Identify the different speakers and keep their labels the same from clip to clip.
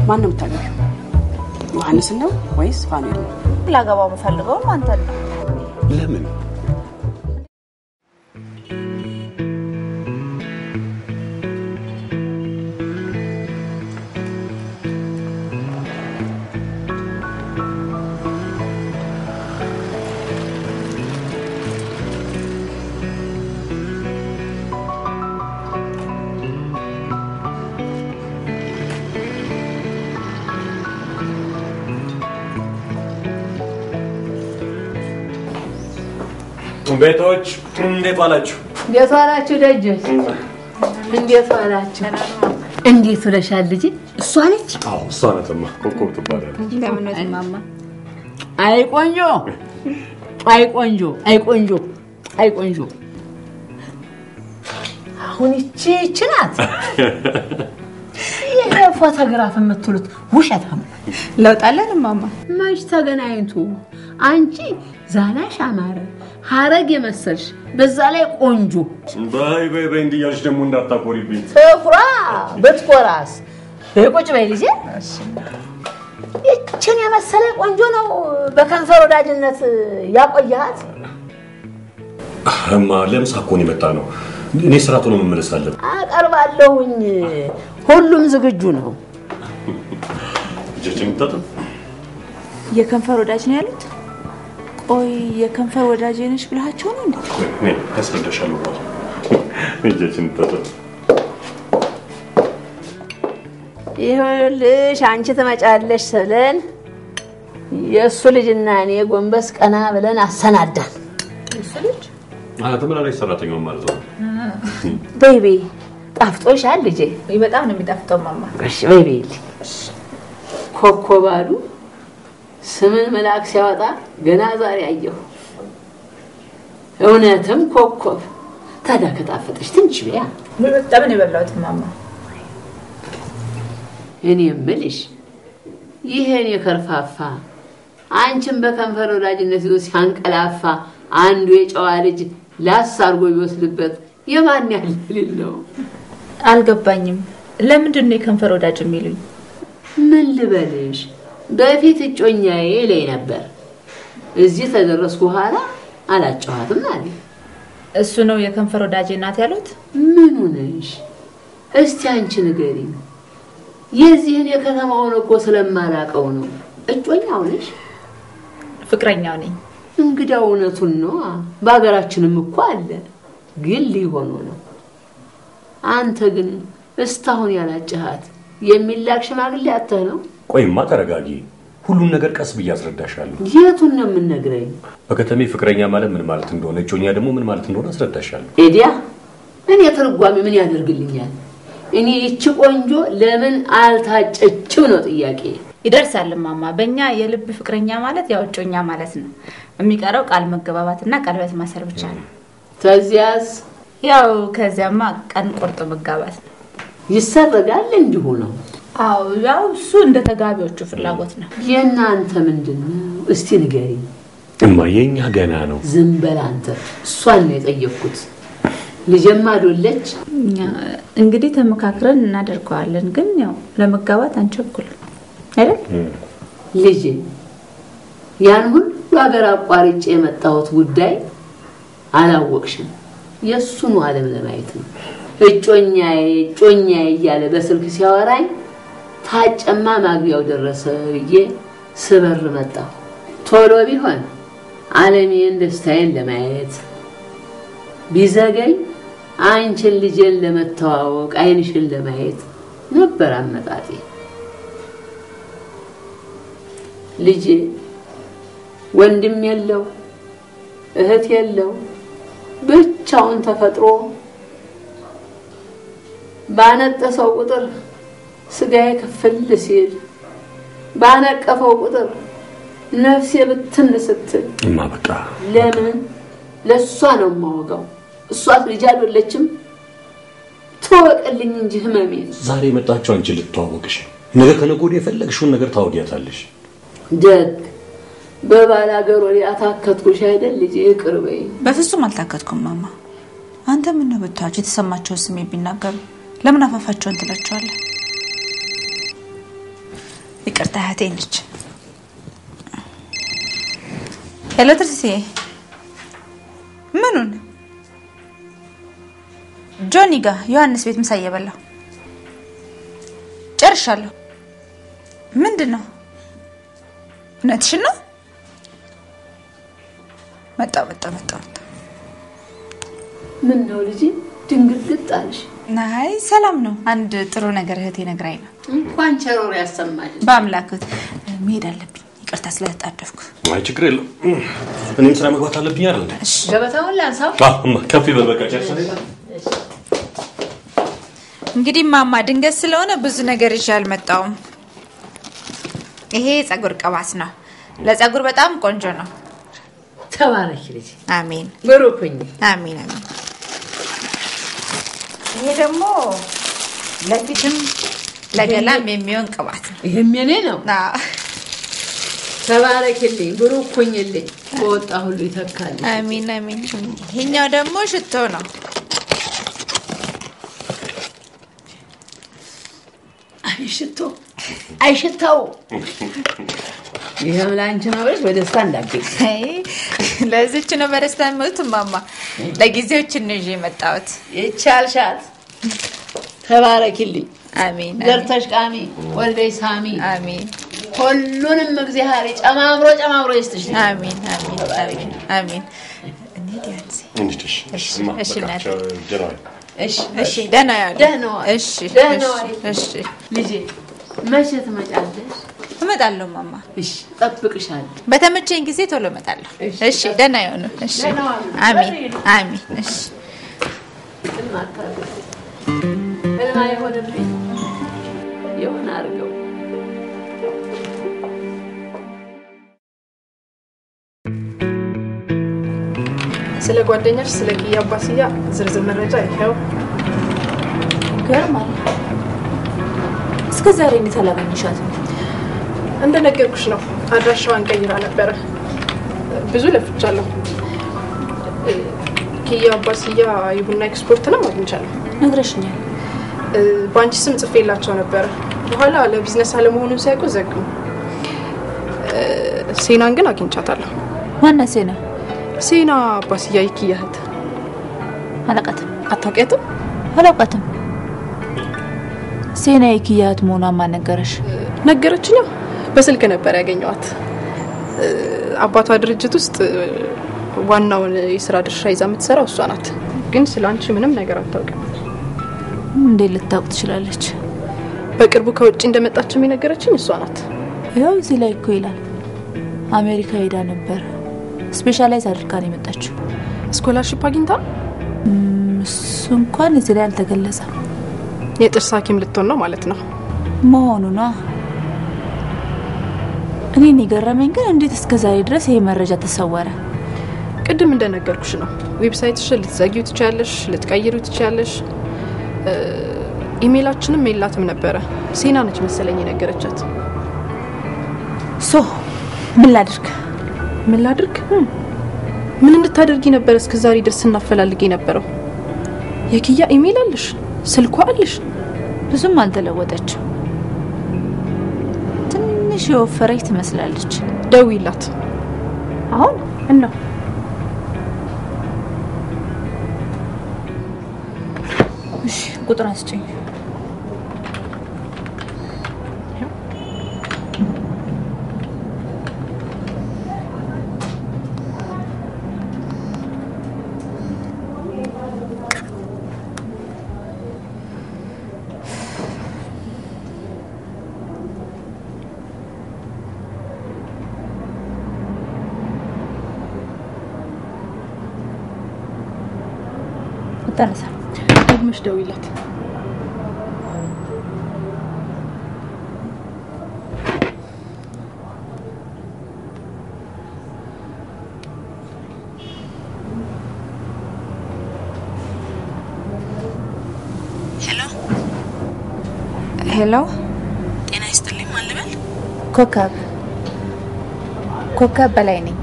Speaker 1: ማን ነው የምታገቢው? ዮሐንስን ነው ወይስ ፋኑኤል ነው?
Speaker 2: ላገባው የምፈልገውም አንተን ነው።
Speaker 3: ለምን? ቤቶች እንዴት ዋላችሁ?
Speaker 4: እንዴት ዋላችሁ ደጆች? እንዴት ዋላችሁ? እንዴት ውለሻል ልጅ? እሷ ነች?
Speaker 3: አዎ እሷ ናትማ። ኮከብ ትባላለች።
Speaker 2: ለምን ነው ማማ?
Speaker 4: አይ ቆንጆ፣ አይ ቆንጆ፣ አይ ቆንጆ፣ አይ ቆንጆ። አሁን ይቺ ይቺ ናት። ይሄ ፎቶግራፍ የምትሉት ውሸት ነው።
Speaker 2: ለውጥ አለን ማማ?
Speaker 4: መች ተገናኝቱ? አንቺ ዛላሽ አማረ ሀረግ የመሰልሽ በዛ ላይ ቆንጆ
Speaker 3: በይ በይ በይ እንዲህ እያልሽ ደግሞ እንዳታኮሪብኝ።
Speaker 4: ትኩራ ብትኮራስ ቁጭ በይ ልጄ። ይችን የመሰለ ቆንጆ ነው በከንፈር ወዳጅነት ያቆያት።
Speaker 3: እማ ለምሳ እኮ ነው የመጣ ነው። እኔ ስራ ቶሎ መመለስ አለብን።
Speaker 4: አቀርባለሁኝ። ሁሉም ዝግጁ ነው።
Speaker 3: እጃችን እንታጠብ።
Speaker 2: የከንፈር ወዳጅ ነው ያሉት? ቆይ የከንፈር ወዳጅ ነሽ ብልሃቸው ነው እንዴ?
Speaker 3: እኔ ያስረዳሻለሁ በኋላ። እጃችን እንታጠብ።
Speaker 4: ይኸውልሽ አንቺ ትመጫለሽ ስለን የእሱ ልጅና እኔ ጎንበስ ቀና ብለን አሰናዳን።
Speaker 3: አ ተመላላሽ ሰራተኛው ማለት ነው።
Speaker 4: ቤቢ ጣፍጦሻል ልጄ?
Speaker 2: በጣም ነው የሚጣፍጠው ማማ።
Speaker 4: እሺ ቤቢ ኮከብ አሉ ስምን መልአክ ሲያወጣ ገና ዛሬ አየሁ። እውነትም ኮከብ። ታዲያ ከጣፈጠሽ ትንሽ ቢያ
Speaker 2: በጣም ነው የበላሁት ማማ።
Speaker 4: እኔ የምልሽ ይሄን የከርፋፋ አንቺን በከንፈር ወዳጅነት ይዞ ሲያንቀላፋ አንዱ የጨዋ ልጅ ላስ አድርጎ ቢወስድበት የማን ያህል ልል ነው?
Speaker 2: አልገባኝም። ለምንድን ነው የከንፈር ወዳጅ የሚሉኝ?
Speaker 4: ምን ልበልሽ፣ በፊት እጮኛዬ ላይ ነበር። እዚህ ተደረስኩ በኋላ አላጨኋትም አለ።
Speaker 2: እሱ ነው የከንፈር ወዳጅ ናት ያሉት?
Speaker 4: ምኑ ነሽ? እስቲ አንቺ ንገሪኝ። የዚህን የከተማውን እኮ ስለማላቀው ነው። እጮኛው ነሽ?
Speaker 2: ፍቅረኛው ነኝ።
Speaker 4: እንግዳ እውነቱን ነው። በሀገራችንም እኮ አለ፣ ግን ሊሆኑ ነው። አንተ ግን እስካሁን ያላጭሃት የሚላክ ሽማግሌ አተህ ነው?
Speaker 3: ቆይማ ተረጋጊ። ሁሉን ነገር ቀስ ብዬ አስረዳሻለሁ።
Speaker 4: የቱን ነው የምነግረኝ?
Speaker 3: በከተሜ ፍቅረኛ ማለት ምን ማለት እንደሆነ፣ እጮኛ ደግሞ ምን ማለት እንደሆነ አስረዳሻለሁ።
Speaker 4: ኤዲያ እኔ ትርጓሜ ምን ያደርግልኛል? እኔ ይቺ ቆንጆ ለምን አልታጨችም ነው ጥያቄ።
Speaker 2: ይደርሳል ማማ። በእኛ የልብ ፍቅረኛ ማለት ያው እጮኛ ማለት ነው። የሚቀረው ቃል መገባባትና ቀለበት ማሰር ብቻ ነው።
Speaker 4: ከዚያስ
Speaker 2: ያው ከዚያማ ቀን ቆርጦ መጋባት ነው።
Speaker 4: ይሰረጋል። እንዲሁ ነው።
Speaker 2: አዎ ያው እሱ እንደ ተጋቢዎቹ ፍላጎት ነው።
Speaker 4: የእናንተ ምንድን ነው? እስቲ ንገሪኝ።
Speaker 3: እማ የኛ ገና ነው።
Speaker 4: ዝም በል አንተ። እሷን ነው የጠየቅኩት። ልጄማ ዶለች።
Speaker 2: እኛ እንግዲህ ተመካክረን እናደርገዋለን፣ ግን ያው ለመጋባት አንቸኩልም አይደል?
Speaker 4: ልጄ ያን ሁሉ ሀገር አቋርጬ የመጣሁት ጉዳይ አላወቅሽም። የእሱኑ ዓለም ለማየት ነው። እጮኛዬ እጮኛዬ እያለ በስልክ ሲያወራኝ ታጨማ ማግቢያው ደረሰ ብዬ ስበር መጣሁ። ቶሎ ቢሆን ዓለሜን ደስታዬን ለማየት ቢዘገኝ አንቺን ልጄን ለመተዋወቅ ዓይንሽን ለማየት ነበር አመጣጤ። ልጄ ወንድም የለው እህት የለው ብቻውን ተፈጥሮ ባነጠሰው ቁጥር ስጋዬ ክፍል ሲል ባነቀፈው ቁጥር ነፍሴ ብትን ስትል
Speaker 3: እማ በቃ
Speaker 4: ለምን ለእሷ ነው የማወጋው። እሷት ልጅ አይደለችም። ትወቅልኝ እንጂ ህመሜ
Speaker 3: ዛሬ የመጣችው አንቺ ልትተዋወቅሽ፣ ነገ ከነገ ወዲያ የፈለግሽውን ነገር ታወዲያታለሽ።
Speaker 4: ደግ በባል ሀገር ወዲያ አታከትኩሽ አይደል ልጄ፣ ይቅር በይ።
Speaker 5: በፍጹም አልታከትኩም ማማ። አንተ ምን ነው ብታዋቸው የተሰማቸውን ስሜት ቢናገሩ ለምን አፋፋቸውን ትላቸዋለህ? ይቅርታ እህቴ ነች። ሄሎ ትርሲዬ፣ ምኑን? ጆኒ ጋ ዮሐንስ ቤት ምሳ እየበላሁ ጨርሻለሁ። ምንድን ነው? እውነትሽን ነው? መጣሁ መጣሁ መጣሁ መጣሁ።
Speaker 4: ምን ነው ልጅ ድንግጥግጥ አልሽ?
Speaker 5: አይ ሰላም ነው። አንድ ጥሩ ነገር እህቴ ነግራኝ ነው።
Speaker 4: እንኳን ቸሮር ያሰማል።
Speaker 5: በአምላክት መሄድ አለብኝ። ይቅርታ ስለተጣደፍኩ።
Speaker 3: አይ ችግር የለም። እኔም ስራ መግባት አለብኝ አይደል እንዴ?
Speaker 4: ገበታውን ላንሳው።
Speaker 3: አዎ፣ እማ ከፍ ይበል በቃ ጨርሰን
Speaker 5: እንግዲህ ማማ ድንገት ስለሆነ ብዙ ነገር ይዤ አልመጣሁም። ይሄ የጸጉር ቅባት ነው። ለጸጉር በጣም ቆንጆ ነው።
Speaker 4: ተባረኪ ልጅ፣
Speaker 5: አሜን
Speaker 4: ብሩክ ሁኚ።
Speaker 5: አሜን አሜን። ይሄ ደግሞ ለፊትም ለገላም የሚሆን ቅባት ነው።
Speaker 4: ይሄም የኔ ነው።
Speaker 5: አዎ።
Speaker 4: ተባረኪልኝ፣ ብሩክ ሁኚልኝ። በወጣ ሁሉ ይተካል።
Speaker 5: አሜን አሜን። ይሄኛው ደግሞ ሽቶ ነው።
Speaker 4: አይ ሽቶ፣ አይ ሽታው ይሄም ለአንቺ ነው ብለሽ በደስታ እንዳትገኝ።
Speaker 5: አይ፣ ለዚች ነው በደስታ የሚሞት ማማ። ለጊዜዎችን ነው ይዤ የመጣሁት።
Speaker 4: ይቻልሻት። ተባረኪልኝ።
Speaker 5: አሜን
Speaker 4: ዘርተሽ ቃሚ፣ ወልደሽ ሳሚ፣
Speaker 5: አሜን
Speaker 4: ሁሉንም እግዚአብሔር ጨማምሮ ጨማምሮ ይስጥሽ።
Speaker 5: አሜን አሜን አሜን አሜን። እንሂድ ዮሐንስ።
Speaker 3: እንድትሽ
Speaker 5: እሺ፣
Speaker 3: እማ
Speaker 5: እሺ
Speaker 3: በቃ
Speaker 5: እናቴ።
Speaker 3: ቻው፣ ደህና ዋይ።
Speaker 4: እሺ
Speaker 5: እሺ ደህና ያሉ
Speaker 4: ደህና ዋል።
Speaker 5: እሺ
Speaker 4: ደህና
Speaker 5: እሺ፣
Speaker 4: ዋል።
Speaker 5: እሺ
Speaker 4: ልጄ መቼ ትመጫለሽ?
Speaker 5: እመጣለሁ ማማ።
Speaker 4: እሺ ጠብቅሻለሁ።
Speaker 5: በተመቸኝ ጊዜ ቶሎ እመጣለሁ።
Speaker 4: እሺ።
Speaker 5: እሺ ደህና ይሆኑ። እሺ
Speaker 4: ደህና ዋሉ።
Speaker 5: አሜን አሜን። እሺ
Speaker 4: ህልም አታድርግ። ህልም አይሆንብኝ የሆነ አድርገው
Speaker 6: ስለ ጓደኛሽ ስለ ኪያ አባስያ ዝርዝር መረጃ ይኸው።
Speaker 2: ይገርማል። እስከ ዛሬ እንዴት አላገኘሻትም?
Speaker 6: እንደነገርኩሽ ነው፣ አድራሻዋን ቀይራ ነበረ። ብዙ ለፍቻለሁ። ኪያ አባስያ የቡና ኤክስፖርትንም አግኝቻለሁ።
Speaker 2: ነግረሽኛል።
Speaker 6: በአንቺ ስም ጽፌላቸው ነበረ። በኋላ ለቢዝነስ አለመሆኑን ሲያውቁ ዘጉ። ሴናን ግን አግኝቻታለሁ።
Speaker 2: ማናት ሴና?
Speaker 6: ሴና አባስያ የኪያ እህት።
Speaker 2: አላውቃትም
Speaker 6: አታውቂያትም?
Speaker 2: አላውቃትም። ሴና የኪያት መሆኗን ማን ነገረሽ?
Speaker 6: ነገረችኛ። በስልክ ነበር ያገኘዋት። አባቷ ድርጅት ውስጥ ዋናውን የስራ ድርሻ ይዛ የምትሰራው እሷ ናት። ግን ስለ አንቺ ምንም ነገር አታውቅም።
Speaker 2: እንዴት ልታውቅ ትችላለች?
Speaker 6: በቅርቡ ከውጭ እንደመጣችም የነገረችኝ እሷ ናት።
Speaker 2: ይኸው እዚህ ላይ እኮ ይላል አሜሪካ ሄዳ ነበር። ስፔሻላይዝ አድርጋ ነው የመጣችው።
Speaker 6: ስኮላርሽፕ አግኝታ
Speaker 2: እሱ እንኳን እዚህ ላይ አልተገለጸም
Speaker 6: የጥርስ ሐኪም ልትሆን ነው ማለት ነው።
Speaker 2: መሆኑ ነው። እኔን የገረመኝ ግን እንዴት እስከ ዛሬ ድረስ ይሄ መረጃ ተሰወረ?
Speaker 6: ቅድም እንደነገርኩሽ ነው። ዌብሳይትሽን ልትዘጊው ትችያለሽ፣ ልትቀይሩ ትችያለሽ። ኢሜይላችንም የላትም ነበረ። ሴና ነች መሰለኝ የነገረቻት።
Speaker 2: ሶ ምን ላድርግ?
Speaker 6: ምን ላድርግ? ምን እንድታደርጊ ነበር እስከ ዛሬ ድረስ ስናፈላልግ የነበረው? የኪያ ኢሜይል አለሽ፣ ስልኳ አለሽ።
Speaker 2: ብዙም አልተለወጠችም። ትንሽ የወፈረች ትመስላለች።
Speaker 6: ደውይላት።
Speaker 2: አሁን
Speaker 6: እና
Speaker 2: እሺ፣ ቁጥር አስጭኝ። ጠረሰ
Speaker 6: ደግመሽ ደውይላት።
Speaker 5: ሄሎ
Speaker 1: ሄሎ፣
Speaker 5: ጤና ይስጥልኝ። ማን ልበል?
Speaker 2: ኮከብ ኮከብ በላይ ነኝ።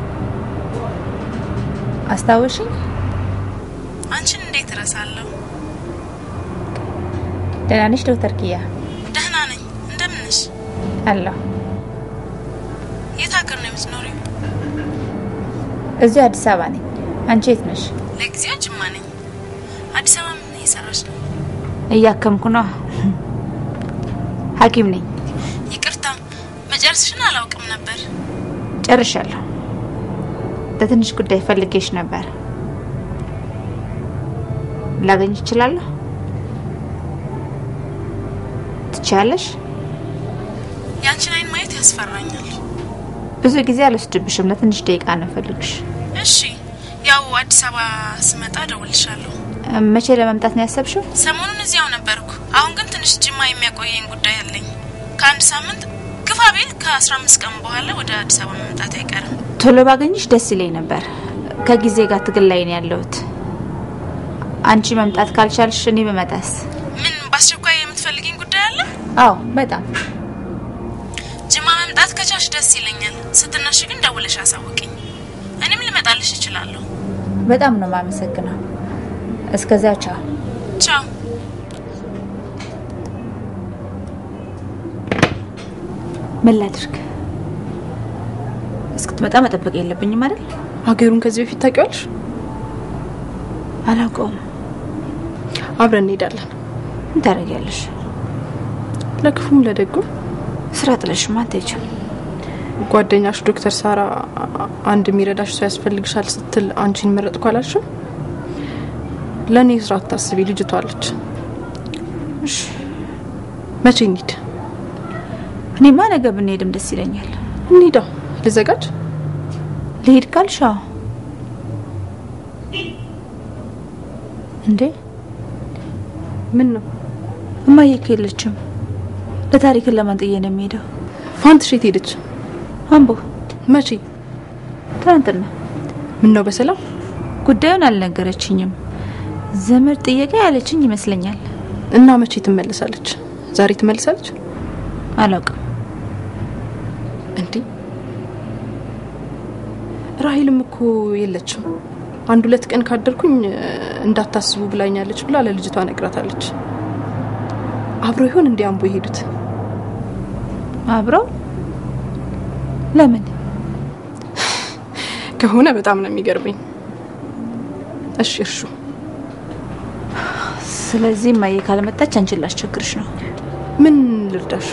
Speaker 2: አስታወሽኝ?
Speaker 5: አንቺን እንዴት እረሳለሁ?
Speaker 2: ደህና ነሽ ዶክተር ኪያ?
Speaker 5: ደህና ነኝ። እንደምን ነሽ? አለሁ።
Speaker 7: የት ሀገር ነው የምትኖሪው?
Speaker 5: እዚሁ አዲስ አበባ ነኝ። አንቺ የት ነሽ?
Speaker 7: ለጊዜው ጅማ ነኝ። አዲስ አበባ ምን እየሰራች ነው?
Speaker 5: እያከምኩ ነው። ሐኪም ነኝ።
Speaker 7: ይቅርታ መጨረስሽን አላውቅም ነበር።
Speaker 5: ጨርሻለሁ። ለትንሽ ጉዳይ ፈልጌሽ ነበር። ላገኝ እችላለሁ? ትችያለሽ?
Speaker 7: ያንቺን አይን ማየት ያስፈራኛል።
Speaker 5: ብዙ ጊዜ አልወስድብሽም። ለትንሽ ደቂቃ ነው ፈልግሽ።
Speaker 7: እሺ፣ ያው አዲስ አበባ ስመጣ እደውልልሻለሁ።
Speaker 5: መቼ ለመምጣት ነው ያሰብሽው?
Speaker 7: ሰሞኑን እዚያው ነበርኩ። አሁን ግን ትንሽ ጅማ የሚያቆየኝ ጉዳይ አለኝ። ከአንድ ሳምንት ግፋ ቢል ከአስራ አምስት ቀን በኋላ ወደ አዲስ አበባ መምጣት አይቀርም።
Speaker 5: ቶሎ ባገኝሽ ደስ ይለኝ ነበር። ከጊዜ ጋር ትግል ላይ ነው ያለሁት። አንቺ መምጣት ካልቻልሽ እኔ በመጣስ?
Speaker 7: ምን በአስቸኳይ የምትፈልጊኝ ጉዳይ አለ?
Speaker 5: አዎ በጣም
Speaker 7: ጅማ መምጣት ከቻልሽ ደስ ይለኛል። ስትነሽ ግን ደውለሽ አሳውቂኝ። እኔም ልመጣልሽ እችላለሁ።
Speaker 5: በጣም ነው የማመሰግነው። እስከዚያ ቻው።
Speaker 7: ቻው።
Speaker 5: ምን ላድርግ? እስክትመጣ መጠበቅ የለብኝም አይደል?
Speaker 6: ሀገሩን ከዚህ በፊት ታውቂዋለሽ?
Speaker 5: አላውቀውም።
Speaker 6: አብረን እንሄዳለን።
Speaker 5: ምን ታደርጊያለሽ?
Speaker 6: ለክፉም ለደጉም
Speaker 5: ስራ ጥለሽማ አትሄጂም።
Speaker 6: ጓደኛሽ ዶክተር ሳራ አንድ የሚረዳሽ ሰው ያስፈልግሻል ስትል አንቺን መረጥኩ አላልሽም? ለእኔ ስራ አታስቢ፣ ልጅቷ አለች።
Speaker 5: እሺ፣
Speaker 6: መቼ እንሂድ?
Speaker 5: እኔማ ነገ ብንሄድም ደስ ይለኛል።
Speaker 6: እንሂዳ። ልዘጋጅ?
Speaker 5: ልሄድ ካልሽ አዎ። እንዴ
Speaker 6: ምን ነው
Speaker 5: እማዬ እኮ የለችም። ለታሪክን ለማን ጥዬ ነው የሚሄደው?
Speaker 6: ፋንትሽ የት ሄደች?
Speaker 5: አምቦ
Speaker 6: መቼ?
Speaker 5: ትናንትና።
Speaker 6: ምን ነው በሰላም?
Speaker 5: ጉዳዩን አልነገረችኝም። ዘመድ ጥየቃ ያለችኝ ይመስለኛል።
Speaker 6: እና መቼ ትመለሳለች? ዛሬ ትመለሳለች?
Speaker 5: አላውቅም።
Speaker 6: እንዲህ ራሂልም እኮ የለችም። አንድ ሁለት ቀን ካደርኩኝ እንዳታስቡ ብላኛለች ብላ ለልጅቷ ነግራታለች። አብረው ይሆን እንዲ አምቦ የሄዱት?
Speaker 5: አብረው ለምን
Speaker 6: ከሆነ በጣም ነው የሚገርመኝ። እሺ እርሹ።
Speaker 5: ስለዚህ እማዬ ካለመጣች አንቺን ላስቸግርሽ ነው።
Speaker 6: ምን ልርዳሽ?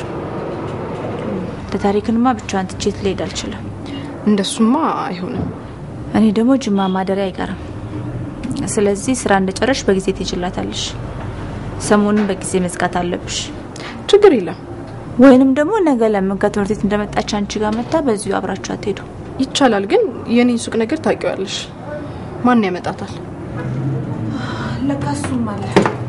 Speaker 5: ለታሪክንማ ብቻዋን ትቼት ልሄድ አልችልም።
Speaker 6: እንደሱማ አይሆንም።
Speaker 5: እኔ ደግሞ ጅማ ማደሪያ አይቀርም። ስለዚህ ስራ እንደጨረሽ በጊዜ ትሄጂላታለሽ። ሰሞኑን በጊዜ መዝጋት አለብሽ።
Speaker 6: ችግር የለም
Speaker 5: ወይንም ደግሞ ነገ ለምን ከትምህርት ቤት እንደመጣች አንቺ ጋር መታ በዚሁ አብራችሁ አትሄዱ?
Speaker 6: ይቻላል። ግን የኔን ሱቅ ነገር ታውቂዋለሽ። ማን ያመጣታል?
Speaker 5: ለካ እሱም አለ።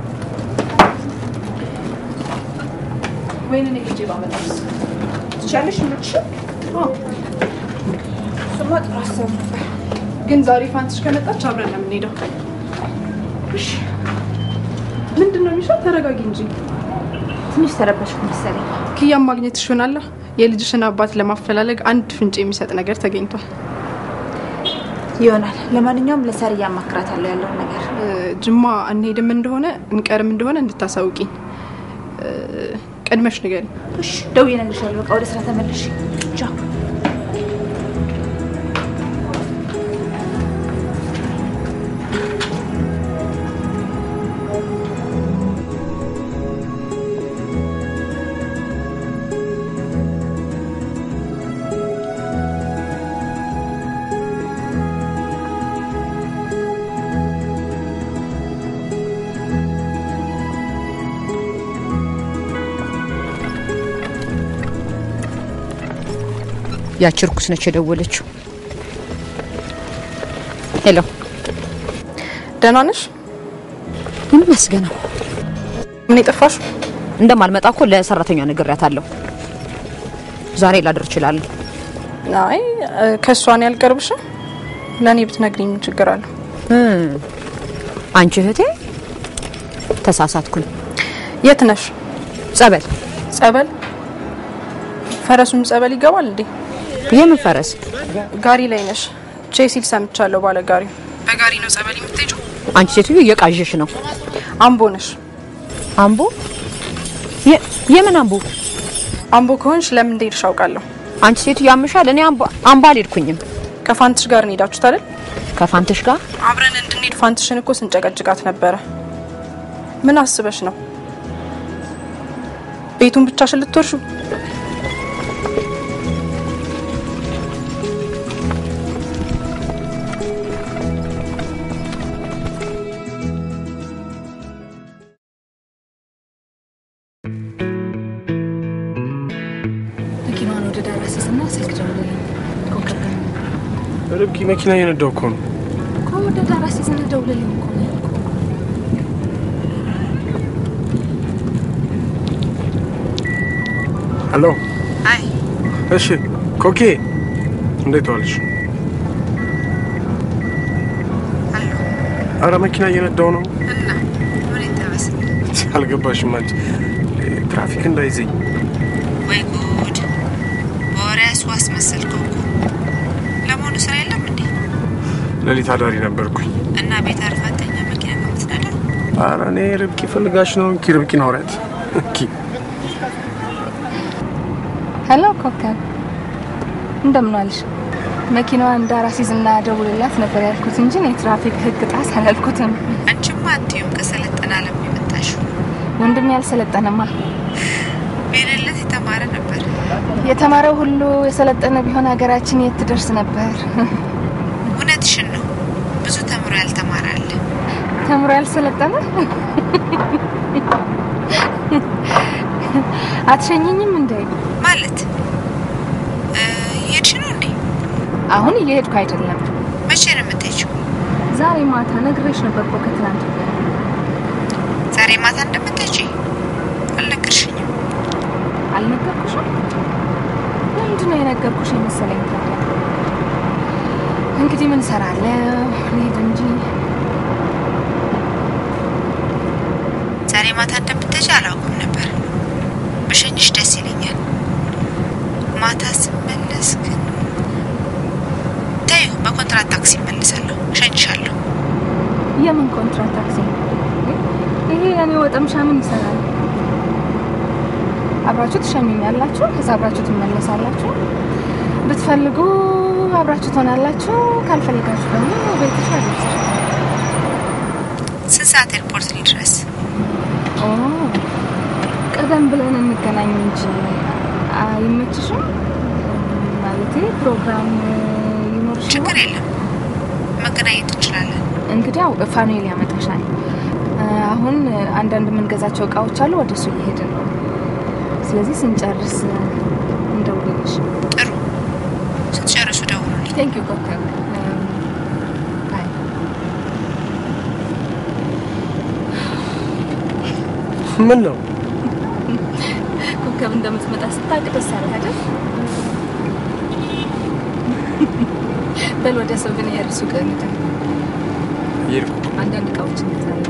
Speaker 6: ወይኔ ሄጄ ባመጣስ
Speaker 5: ትቻለሽ ምልሽ እሱማ ጥሩ ሀሳብ ነበር።
Speaker 6: ግን ዛሬ ፋንትሽ ከመጣች አብረን ነው የምንሄደው። እሺ ምንድን ነው የሚሻል? ተረጋጊ እንጂ።
Speaker 5: ትንሽ ተረበሽኩ መሰለኝ።
Speaker 6: ክያም ማግኘት ይሆናላ። የልጅሽን አባት ለማፈላለግ አንድ ፍንጭ የሚሰጥ ነገር ተገኝቷል።
Speaker 5: ይሆናል። ለማንኛውም ለሳሪ እያማክራታለሁ ያለውን ነገር።
Speaker 6: ጅማ እንሄድም እንደሆነ እንቀርም እንደሆነ እንድታሳውቂኝ ቀድመሽ ንገሪኝ።
Speaker 5: እሺ ደውዬ እነግርሻለሁ። በቃ ወደ ስራ ተመለሽ። ቻው።
Speaker 1: ያቺ እርኩስ ነች የደወለችው። ሄሎ፣
Speaker 6: ደህና ነሽ?
Speaker 1: ይመስገነው።
Speaker 6: ምን የጠፋሽ?
Speaker 1: እንደማልመጣ እኮ ለሰራተኛ ነግሬያታለሁ። ዛሬ ላድር እችላለሁ።
Speaker 6: አይ ከእሷን ያልቀርብሽም። ለእኔ ብትነግሪኝ ምን ችግር አለው?
Speaker 1: አንቺ እህቴ ተሳሳትኩኝ።
Speaker 6: የት ነሽ?
Speaker 1: ጸበል።
Speaker 6: ጸበል? ፈረሱም ጸበል ይገባል እንዴ?
Speaker 1: የምን ፈረስ?
Speaker 6: ጋሪ ላይ ነሽ? ቼ ሲል ሰምቻለሁ። ባለ ጋሪው በጋሪ ነው ጸበል የምትሄጂው?
Speaker 1: አንቺ ሴትዮ እየቃዠሽ ነው።
Speaker 6: አምቦ ነሽ?
Speaker 1: አምቦ? የ- የምን አምቦ?
Speaker 6: አምቦ ከሆንሽ ለምን እንደሄድሽ አውቃለሁ።
Speaker 8: አንቺ ሴቱ ያምሻል። እኔ አምባ አምባ አልሄድኩኝም።
Speaker 6: ከፋንትሽ ጋር ነው ሄዳችሁት አይደል?
Speaker 8: ከፋንትሽ ጋር
Speaker 6: አብረን እንድንሄድ ፋንትሽን እኮ ስንጨቀጭቃት ነበረ። ምን አስበሽ ነው? ቤቱን ብቻሽን ልትወርሹ?
Speaker 9: መኪናዋን ወደ ዳር አስይዝና ስልክ ደውልልኝ። ኮከብ ጋር
Speaker 10: ርብቃ መኪና እየነዳሁ እኮ ነው።
Speaker 9: እኮ ወደ ዳር አስይዝና ደውልልኝ እኮ ነው ያልኩህ።
Speaker 10: ሄሎ።
Speaker 1: አይ
Speaker 10: እሺ ኮኬ፣ እንዴት ዋልሽ?
Speaker 1: አለሁ
Speaker 10: አረ መኪና እየነዳሁ ነው።
Speaker 1: እና ምን ይጠበስ?
Speaker 10: አልገባሽም አንቺ። ትራፊክ እንዳይዘኝ
Speaker 1: ወይ ጉድ! በወሬ አስዋስ መሰልከው እኮ። ለመሆኑ ስራ የለም እንዴ?
Speaker 10: ሌሊት አዳሪ ነበርኩኝ።
Speaker 1: እና ቤት አርፋተኛ መኪና ነው የምትነዳው?
Speaker 10: አረ እኔ ርብቃ ፈልጋሽ ነው። እንኪ ርብቃን አውሪያት። እንኪ
Speaker 9: ሄሎ ኮከብ፣ እንደምን ዋልሽ? መኪናዋን ዳር አስይዝና ደውልላት ነበር ያልኩት እንጂ እኔ ትራፊክ ህግ ጣስ አላልኩትም።
Speaker 1: አንቺማ አትዩም ከሰለጠነ ዓለም የመጣሽው
Speaker 9: ወንድም ያልሰለጠነማ
Speaker 1: ቤለለት የተማረ ነበር።
Speaker 9: የተማረው ሁሉ የሰለጠነ ቢሆን ሀገራችን የት ትደርስ ነበር?
Speaker 1: እውነትሽን ነው። ብዙ ተምሮ ያልተማረ አለ።
Speaker 9: ተምሮ ያልሰለጠነ አትሸኘኝም እንዴ?
Speaker 1: ማለት እ፣ እየሄድሽ ነው እንዴ?
Speaker 9: አሁን እየሄድኩ አይደለም።
Speaker 1: መቼ ነው የምትሄጂው?
Speaker 9: ዛሬ ማታ ነግሬሽ ነበር እኮ ከትናንት ወዲያ።
Speaker 1: ዛሬ ማታ እንደምትሄጂ አልነገርሽኝም።
Speaker 9: አልነገርኩሽም? ለምንድን ነው የነገርኩሽ የመሰለኝ? ታዲያ እንግዲህ ምን እሰራለሁ? ልሄድ እንጂ
Speaker 1: ዛሬ ማታ እንደምትሄጂ አላውቅም ነበር። ብሸኝሽ ደስ ይለኛል። ማታ ስመለስ ግን ተይው፣ በኮንትራት ታክሲ እመልሳለሁ። እሸኝሻለሁ።
Speaker 9: የምን ኮንትራት ታክሲ? ይሄ የኔ ወጠምሻ ምን ይሰራል? አብራችሁ ትሸኙኛላችሁ፣ ከዛ አብራችሁ ትመለሳላችሁ። ብትፈልጉ አብራችሁ ትሆናላችሁ፣ ካልፈልጋችሁ ደግሞ ቤትሽ አደርስሽ።
Speaker 1: ስንት ሰዓት ኤርፖርት ልድረስ?
Speaker 9: ኦ፣ ቀደም ብለን እንገናኝ እንጂ አይመችሽም? ማለቴ ፕሮግራም ይኖርሽ
Speaker 1: ችግር የለም፣ መገናኘት እንችላለን።
Speaker 9: እንግዲያው ፋኑኤል ያመጣሻል። አሁን አንዳንድ የምንገዛቸው እቃዎች አሉ፣ ወደ እሱ እየሄድን ነው። ስለዚህ ስንጨርስ እንደውልልሽ።
Speaker 1: ጥሩ፣ ስትጨርሱ ደውሉልኝ።
Speaker 9: ቴንክ ዩ ኮከብ። ባይ።
Speaker 10: ምን ነው
Speaker 9: ኮከብ እንደምትመጣ ስታውቅ ደስ አለህ አይደል? በል ወደ ሰው ግን የእርሱ ቀን
Speaker 10: እየሄድኩ
Speaker 9: አንዳንድ እቃዎች እንገዛለን።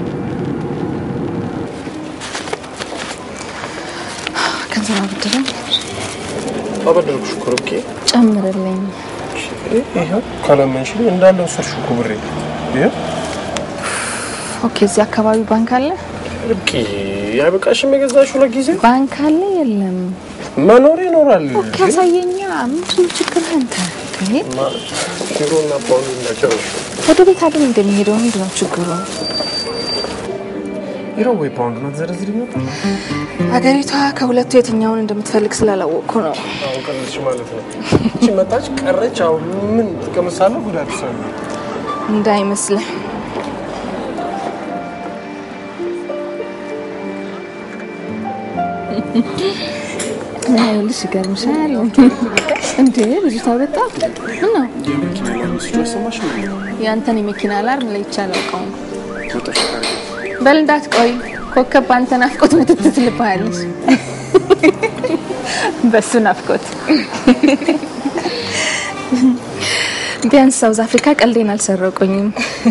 Speaker 9: ገንዘብ አበድረኝ
Speaker 10: አበደርኩሽ እኮ ርብቃ።
Speaker 9: ጨምርልኝ።
Speaker 10: ይኸው ካላመንሽኝ እንዳለ ወሰድሽው እኮ ብሬ። ይኸው
Speaker 9: ኦኬ፣ እዚህ አካባቢ ባንክ አለ?
Speaker 10: ርብቃ፣ ያበቃሽም የገዛሽው ለጊዜ
Speaker 9: ባንክ አለ የለም?
Speaker 10: መኖር ይኖራል።
Speaker 9: ኦኬ፣ አሳየኛ። ምንድን ነው ችግርህ አንተ? እንዴ፣
Speaker 10: ዩሮ እና ፓውንድ እንዳጨረሹ
Speaker 9: ወደ ቤት አይደል እንደሚሄደው? ምንድን ነው ችግሩ?
Speaker 10: ዩሮ ወይ ፓውንድ ነው ተዘረዝሪ ነበር።
Speaker 9: ሀገሪቷ ከሁለቱ የትኛውን እንደምትፈልግ ስላላወቅኩ ነው።
Speaker 10: አሁን ቀለልሽ ማለት ነው። እቺ መጣች ቀረች። አሁን ምን ትቀምሳለህ? ጉዳት ሰው
Speaker 9: እንዳይመስልህ። ይኸውልሽ ይገርምሻል እንዴ ልጅቷ በጣም ምን ነው
Speaker 10: የመኪና አላርም ሲጮህ ሰማሽ?
Speaker 9: የአንተን የመኪና አላርም ለይቼ አላውቀውም። በል እንዳትቆይ፣ ኮከብ በአንተ ናፍቆት ምትት ትልብሃለች። በሱ ናፍቆት ቢያንስ ሳውዝ አፍሪካ ቀልዴን አልሰረቁኝም።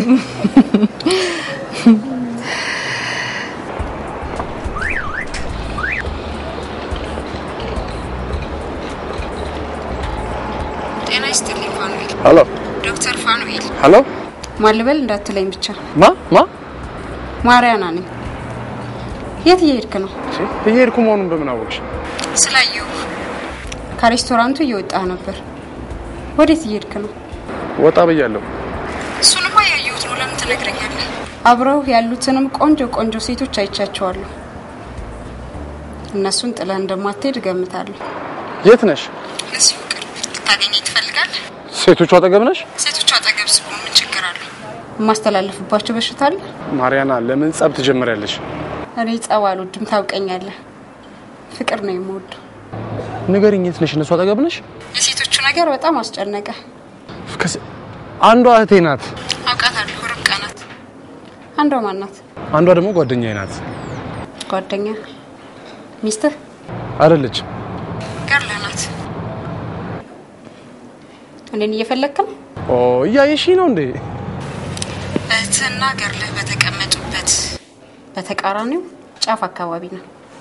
Speaker 1: ጤና ይስጥልኝ ፋኑኤል።
Speaker 10: ሄሎ
Speaker 1: ዶክተር ፋኑኤል
Speaker 10: ሄሎ።
Speaker 1: ማልበል እንዳትለኝ ብቻ።
Speaker 10: ማ ማ
Speaker 1: ማርያና ነኝ። የት እየሄድክ ነው?
Speaker 10: እየሄድኩ መሆኑን በምን አወቅሽ?
Speaker 11: ስላየሁ ከሬስቶራንቱ እየወጣ ነበር። ወዴት እየሄድክ ነው?
Speaker 10: ወጣ ብያለሁ።
Speaker 11: እሱንማ ያየሁት ነው። ለምን ትነግረኛለህ? አብረው ያሉትንም ቆንጆ ቆንጆ ሴቶች አይቻቸዋለሁ። እነሱን ጥለህ እንደማትሄድ እገምታለሁ።
Speaker 10: የት ነሽ?
Speaker 11: እዚሁ ቅርብ ልታገኘኝ ትፈልጋለህ?
Speaker 10: ሴቶቹ አጠገብ ነሽ?
Speaker 11: ሴቶቹ አጠገብ ስሆን ምን ችግር አለው? የማስተላለፍባቸው በሽታ አለ?
Speaker 10: ማርያና፣ ለምን ጸብ ትጀምሪያለሽ?
Speaker 11: እኔ ጸብ አልወድም፣ ታውቀኛለህ። ፍቅር ነው የምወደው።
Speaker 10: ንገሪኝ፣ የት ነሽ? እነሱ አጠገብ ነሽ?
Speaker 11: የሴቶቹ ነገር በጣም አስጨነቀ።
Speaker 10: ከስ- አንዷ እህቴ ናት፣
Speaker 11: አውቃታለሁ፣ ርብቃ ናት። አንዷ ማን ናት?
Speaker 10: አንዷ ደግሞ ጓደኛዬ ናት።
Speaker 11: ጓደኛ ሚስትህ
Speaker 10: አይደለችም።
Speaker 11: ገርልህ ናት። እኔን እየፈለግክ ነው?
Speaker 10: ኦ እያየሽ ነው እንዴ?
Speaker 11: እህትህና ገርልህ በተቀመጡበት በተቃራኒው ጫፍ አካባቢ ነው።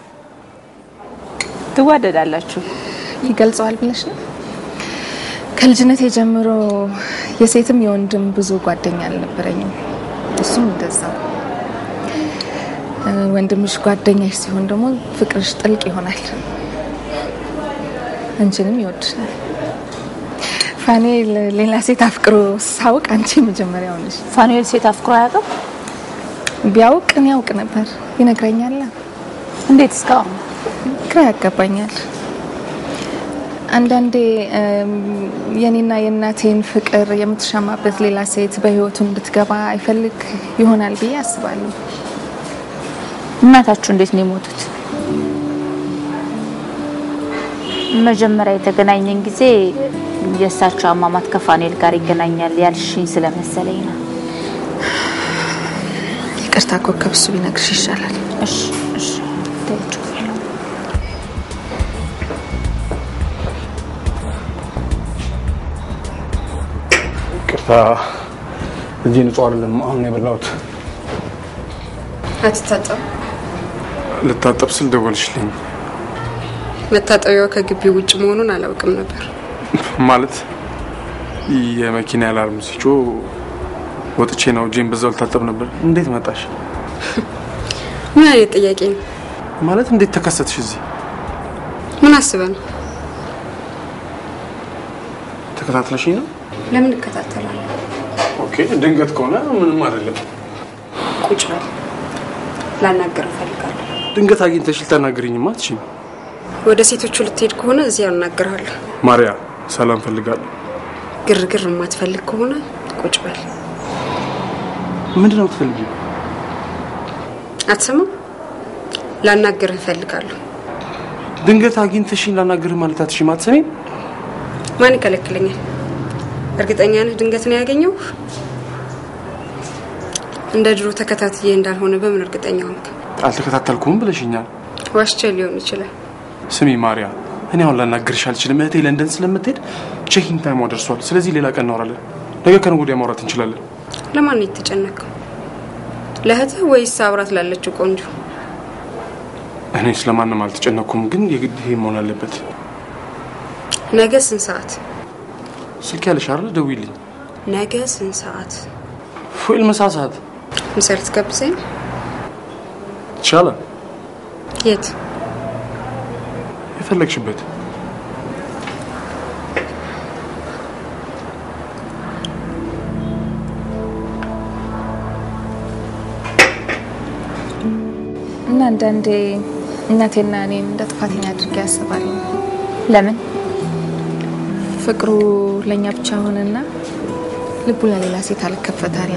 Speaker 9: ትዋደዳላችሁ? ይገልጸዋል ብለሽ ነው? ከልጅነቴ ጀምሮ የሴትም የወንድም ብዙ ጓደኛ አልነበረኝም። እሱም እንደዛ። እ፣ ወንድምሽ ጓደኛሽ ሲሆን ደግሞ ፍቅርሽ ጥልቅ ይሆናል። አንቺንም ይወድሻል። ፋኔል ሌላ ሴት አፍቅሮ ሳውቅ አንቺ መጀመሪያው ነሽ።
Speaker 2: ፋኑኤል ሴት አፍቅሮ አያውቅም?
Speaker 9: ቢያውቅ እኔ ያውቅ ነበር፣ ይነግረኛል።
Speaker 2: እንዴት እስካሁን
Speaker 9: ግራ ያጋባኛል። አንዳንዴ እም፣ የኔና የእናቴን ፍቅር የምትሻማበት ሌላ ሴት በህይወቱ እንድትገባ አይፈልግ ይሆናል ብዬ አስባለሁ።
Speaker 2: እናታችሁ እንዴት ነው የሞቱት? መጀመሪያ የተገናኘን ጊዜ የእሳቸው አሟሟት ከፋኑኤል ጋር ይገናኛል ያልሽኝ ስለመሰለኝ ነው።
Speaker 9: ይቅርታ ኮከብ፣ እሱ ቢነግርሽ ይሻላል።
Speaker 2: እሺ እሺ ተይው።
Speaker 10: ቅርታ፣ እጄ ንጹህ አይደለም። አሁን ነው የበላሁት።
Speaker 11: አትታጠብ።
Speaker 10: ልታጠብ ስል ደወልሽልኝ
Speaker 11: መታጠቢያው ከግቢው ውጭ መሆኑን አላውቅም ነበር።
Speaker 10: ማለት የመኪና አላርም ሲጮህ ወጥቼ ነው እጄን በዛው ልታጠብ ነበር። እንዴት መጣሽ?
Speaker 11: ምን አይነት ጥያቄ ነው?
Speaker 10: ማለት እንዴት ተከሰትሽ እዚህ?
Speaker 11: ምን አስበህ ነው?
Speaker 10: ተከታትለሽኝ ነው?
Speaker 11: ለምን እከታተላለሁ?
Speaker 10: ኦኬ፣ ድንገት ከሆነ ምንም አይደለም።
Speaker 11: ቁጭ በል። ላናገር እፈልጋለሁ።
Speaker 10: ድንገት አግኝተሽ ልታናግሪኝማ አትችይም።
Speaker 11: ወደ ሴቶቹ ልትሄድ ከሆነ እዚያ እናገርሃለሁ።
Speaker 10: ማርያ፣ ሰላም ፈልጋለሁ።
Speaker 11: ግርግር የማትፈልግ ከሆነ ቁጭ በል።
Speaker 10: ምንድን ነው የምትፈልጊው?
Speaker 11: አትሰማም? ላናግርህ እፈልጋለሁ።
Speaker 10: ድንገት አግኝተሽኝ ላናግርህ ማለት አትችይም። አትሰሚም?
Speaker 11: ማን ይከለክለኛል? እርግጠኛ ነህ ድንገት ነው ያገኘው? እንደ ድሮ ተከታትዬ እንዳልሆነ በምን እርግጠኛ ሆንክ?
Speaker 10: አልተከታተልኩም ብለሽኛል።
Speaker 11: ዋሽቼ ሊሆን ይችላል።
Speaker 10: ስሚ ማርያ፣ እኔ አሁን ላናግርሽ አልችልም። እህቴ ለንደን ስለምትሄድ ቼኪንግ ታይሟ ደርሷል። ስለዚህ ሌላ ቀን እናወራለን። ነገ ከነገ ወዲያ ማውራት እንችላለን።
Speaker 11: ለማን ነው የተጨነቀው? ለእህትህ ወይስ አብራት ላለችው ቆንጆ?
Speaker 10: እኔ ስለማንም አልተጨነኩም፣ ግን የግድ ይሄ መሆን አለበት።
Speaker 11: ነገ ስንት ሰዓት?
Speaker 10: ስልክ ያለሽ አይደል? ደውይልኝ።
Speaker 11: ነገ ስንት ሰዓት?
Speaker 10: ፉል ምሳ ሰዓት
Speaker 11: ምሳ ልትጋብዘኝ?
Speaker 10: ይቻላል።
Speaker 11: የት?
Speaker 10: የፈለግሽበት
Speaker 9: እና አንዳንዴ እናቴና እኔን እንደ ጥፋተኛ አድርጌ ያስባለሁ።
Speaker 2: ለምን?
Speaker 9: ፍቅሩ ለእኛ ብቻ ሆነና ልቡ ለሌላ ሴት አልከፈታል።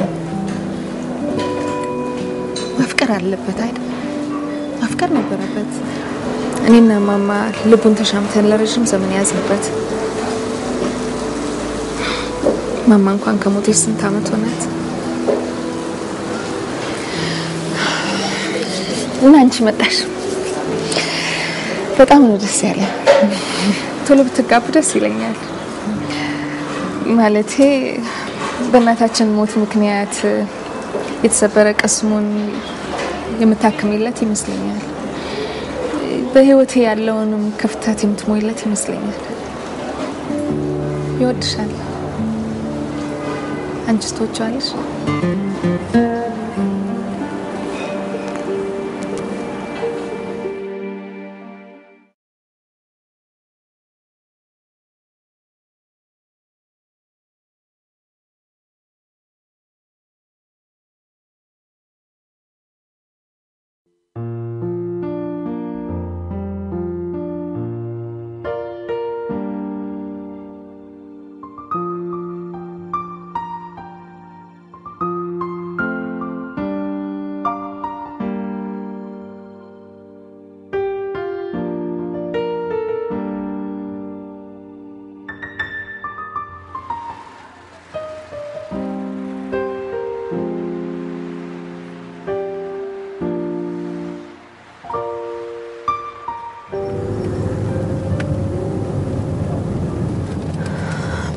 Speaker 9: ማፍቀር አለበት አይደል? ማፍቀር ነበረበት። እኔና ማማ ልቡን ተሻምተን ለረዥም ዘመን ያዝንበት። ማማ እንኳን ከሞተች ስንት ዓመት ሆናት? እና አንቺ መጣሽ። በጣም ነው ደስ ያለ። ቶሎ ብትጋቡ ደስ ይለኛል። ማለቴ በእናታችን ሞት ምክንያት የተሰበረ ቅስሙን የምታክሚለት ይመስለኛል። በህይወቴ ያለውንም ክፍተት የምትሞይለት ይመስለኛል። ይወድሻል። አንቺስ ትወጂዋለሽ?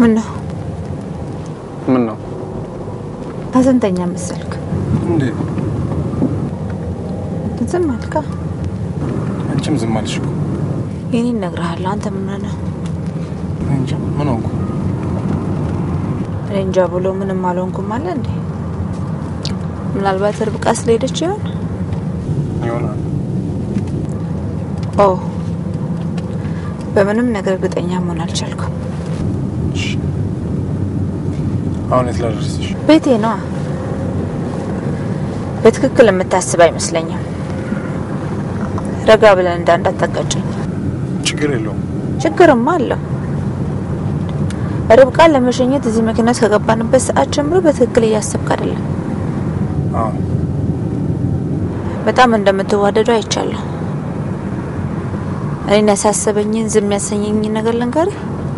Speaker 2: ምን ነው
Speaker 10: ምን ነው
Speaker 2: ሀዘንተኛ መሰልክ?
Speaker 10: እንዴ?
Speaker 2: ዝም አልካ።
Speaker 10: አንቺም ዝም አልሽ እኮ።
Speaker 2: ይህን እነግርሃለሁ። አንተ ምን ሆነህ ነው?
Speaker 10: እኔ እንጃ ምን ሆንኩ?
Speaker 2: እኔ እንጃ ብሎ ምንም አልሆንኩም አለ እንዴ? ምናልባት ርብቃ ስለሄደች ይሆን?
Speaker 10: ይሆናል።
Speaker 2: ኦ በምንም ነገር እርግጠኛ መሆን አልቻልኩም።
Speaker 10: አሁን የት ላደርስሽ?
Speaker 2: ቤቴ ነዋ። በትክክል የምታስብ አይመስለኝም። ረጋ ብለን እንዳ እንዳታጋጨኝ።
Speaker 10: ችግር የለውም።
Speaker 2: ችግርማ አለው። ርብቃን ለመሸኘት እዚህ መኪና ውስጥ ከገባንበት ሰዓት ጀምሮ በትክክል እያሰብክ አይደለም።
Speaker 10: አዎ
Speaker 2: በጣም እንደምትዋደዱ አይቻለሁ። እኔን ያሳሰበኝን ዝም ያሰኘኝን ነገር ልንገርህ።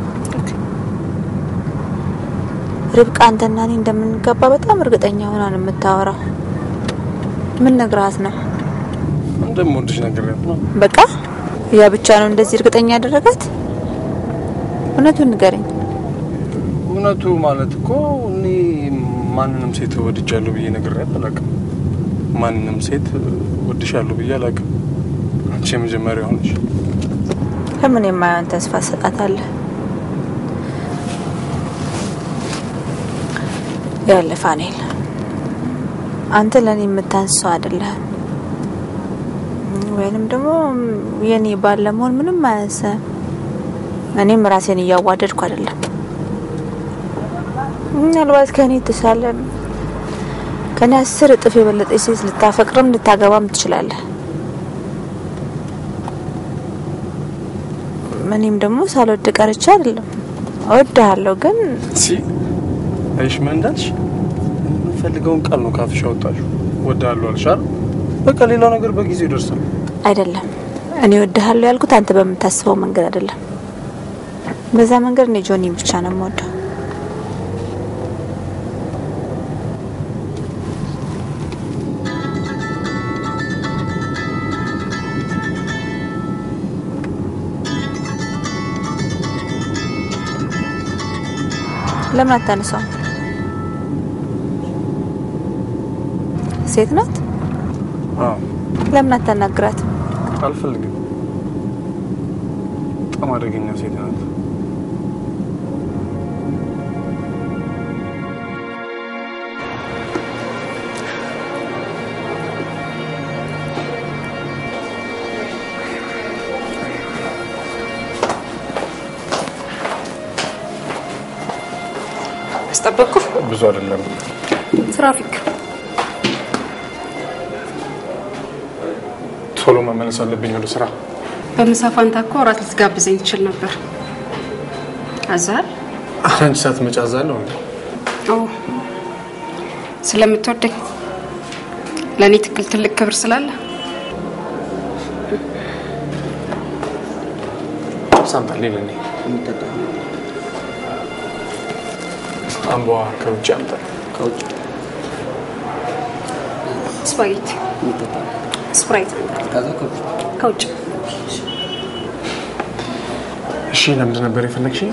Speaker 2: ርብቃ አንተና እኔ እንደምንገባ በጣም እርግጠኛ ሆና ነው የምታወራው። ምን ነግረሃት ነው?
Speaker 10: እንደምወድሽ ነግሬያት ነው።
Speaker 2: በቃ ያ ብቻ ነው እንደዚህ እርግጠኛ ያደረጋት? እውነቱን ንገረኝ።
Speaker 10: እውነቱ ማለት እኮ እኔ ማንንም ሴት ወድጃለሁ ብዬ ነግሬያት አላውቅም። ማንንም ሴት ወድሻለሁ ብዬ አላውቅም። አንቺ የመጀመሪያ ሆነሽ።
Speaker 2: ለምን የማየውን ተስፋ ሰጣታለህ? ያለ ፋኔል አንተ ለእኔ የምታንሰው አይደለህም፣ ወይንም ደግሞ የኔ ባል ለመሆን ምንም አያንስም። እኔም ራሴን እያዋደድኩ አይደለም። ምናልባት ከእኔ የተሻለ ከእኔ አስር እጥፍ የበለጠች ሴት ልታፈቅርም ልታገባም ትችላለህ። እኔም ደግሞ ሳልወድ ቀርቼ አይደለም፣ እወድሃለሁ ግን
Speaker 10: ሲ አይሽ ምን እንዳልሽ የምፈልገውን ቃል ነው ካፍሽ ያወጣሽው። እወድሃለሁ አልሽ አይደል? በቃ ሌላው ነገር በጊዜው ይደርሳል።
Speaker 2: አይደለም እኔ እወድሃለሁ ያልኩት አንተ በምታስበው መንገድ አይደለም። በዛ መንገድ እኔ ጆኒን ብቻ ነው የምወደው። ለምን አታነሳውም? ሴት ናት።
Speaker 10: አዎ
Speaker 2: ለምን አታናግራት?
Speaker 10: አልፈልግም። በጣም አደገኛ ሴት ናት።
Speaker 11: አስጠበቅኩ።
Speaker 10: ብዙ አይደለም።
Speaker 11: ትራፊክ
Speaker 10: ቶሎ መመለስ አለብኝ ወደ ስራ።
Speaker 11: በምሳ ፋንታ እኮ እራት ልትጋብዘኝ ትችል ነበር። አዛል
Speaker 10: አንቺ ሳትመጪ አዛለሁ እንዴ?
Speaker 11: ኦ ስለምትወደኝ ለእኔ ትክክል ትልቅ ክብር ስላለ
Speaker 10: ሳምጣልኝ ለእኔ አምቧ ከውጭ አምጣ።
Speaker 12: ከውጭ
Speaker 11: ስፓጌቲ፣ ስፕራይት
Speaker 12: ከዛ ከውጭ
Speaker 11: ከውጭ
Speaker 10: እሺ፣ ለምንድን ነበር የፈለግሽኝ?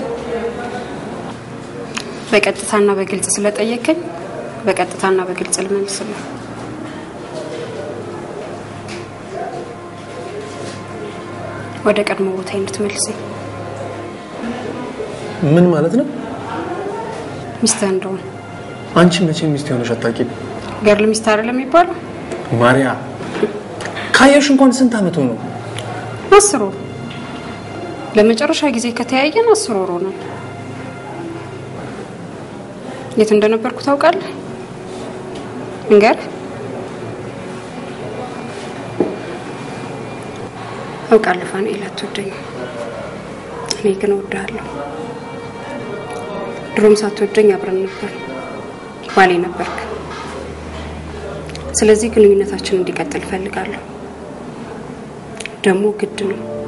Speaker 11: በቀጥታና በግልጽ ስለጠየቀኝ በቀጥታና በግልጽ ልመልስልህ። ወደ ቀድሞ ቦታ እንድትመልሰኝ
Speaker 10: ምን ማለት ነው?
Speaker 11: ሚስትህ እንደሆን
Speaker 10: አንቺ መቼ ሚስት የሆነሽ አታውቂም?
Speaker 11: ገርል ሚስት አይደለም የሚባለው?
Speaker 10: ማርያ ካየሽ እንኳን ስንት አመቱ ነው?
Speaker 11: አስር ወር። ለመጨረሻ ጊዜ ከተያየን አስር ወር ሆኗል። የት እንደነበርኩ ታውቃለህ? እንገርህ አውቃለሁ ፋኑኤል አትወደኝም። እኔ ግን እወድሃለሁ። ድሮም ሳትወደኝ አብረን ነበር፣ ባሌ ነበርክ። ስለዚህ ግንኙነታችን እንዲቀጥል እፈልጋለሁ። ደግሞ ግድ ነው።